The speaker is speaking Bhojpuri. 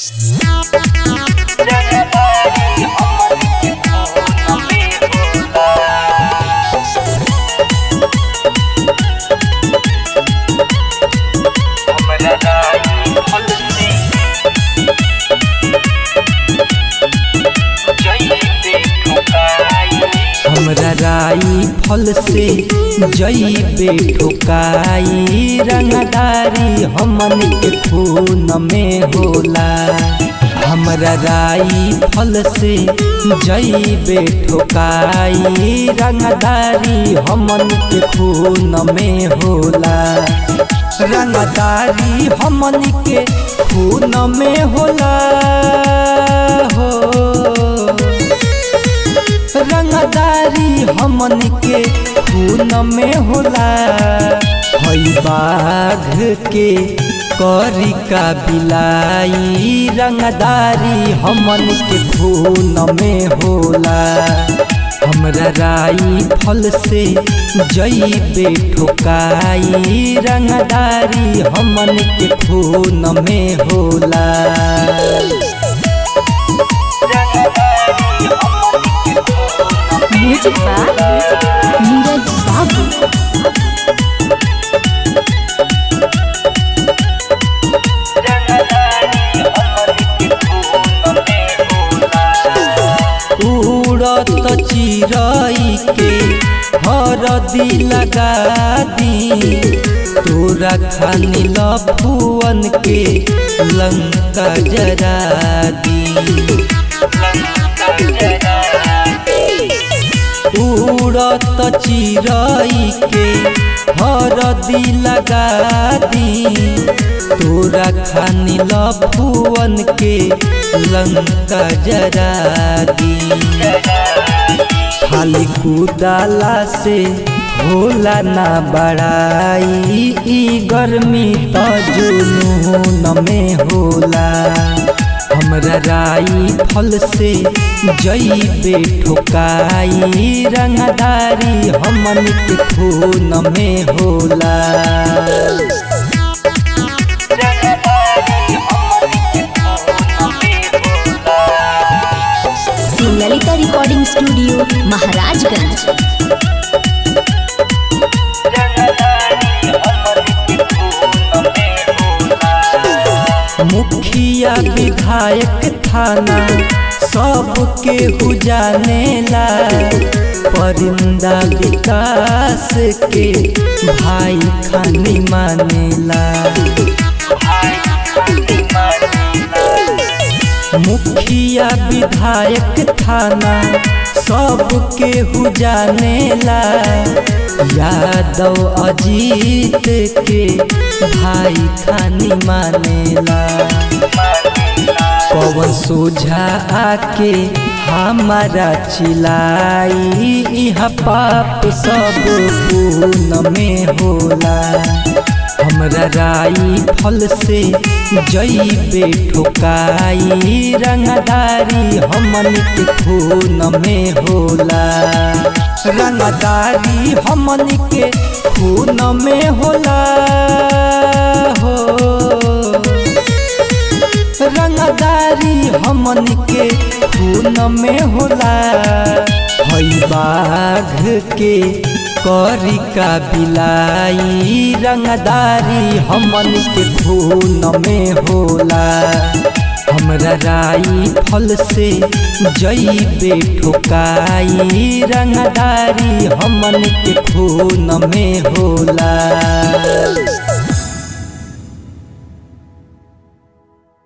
हमरा राई फल से जईबे ठोकाई रंगदारी हमन के खून में होला हमरा राई फल से जईबे ठोकाई रंगदारी हमन के खून में होला रंगदारी हमन के खून में होला हो रंगदारी हमन के खून में होला हई बाघ के करी का बिलाई रंगदारी हमन के खून में होला हमरा राई फल से जईबे ठोकाई रंगदारी हमन के खून में होला म्यूजिक बाय नीरज बाबू उड़त चिरई के हरदी लगा दी तोरा खानी लफुअन के लंका जरा दी उड़त चिरई के हरदी लगा दी तोरा खानी लफुअन के लंका जरा दी खाली कुदाला से होला ना बड़ाई ई गर्मी त जुनून में होला हमरा राई फल से जईबे ठोकाई रंगदारी हमन के खून में होला ललिता रिकॉर्डिंग स्टूडियो महाराजगंज मुखिया विधायक थाना सबके जानेला परिंदा विकास के भाई खानी मानेला मुखिया विधायक थाना सबके जानेला यादव अजीत के भाई खानी मानेला पवन सोझा आके हमारा चिलाई इहा पाप सब पून में होला हमरा राई फल से जईबे ठोकाई रंगदारी हमन के खून में होला रंगदारी हमन के खून में होला हो रंगदारी हमन के खून में होला हई बाघ के करी का बिलाई रंगदारी हमन के खून में होला हमरा राई फल से जईबे ठोकाई रंगदारी हमन के खून में होला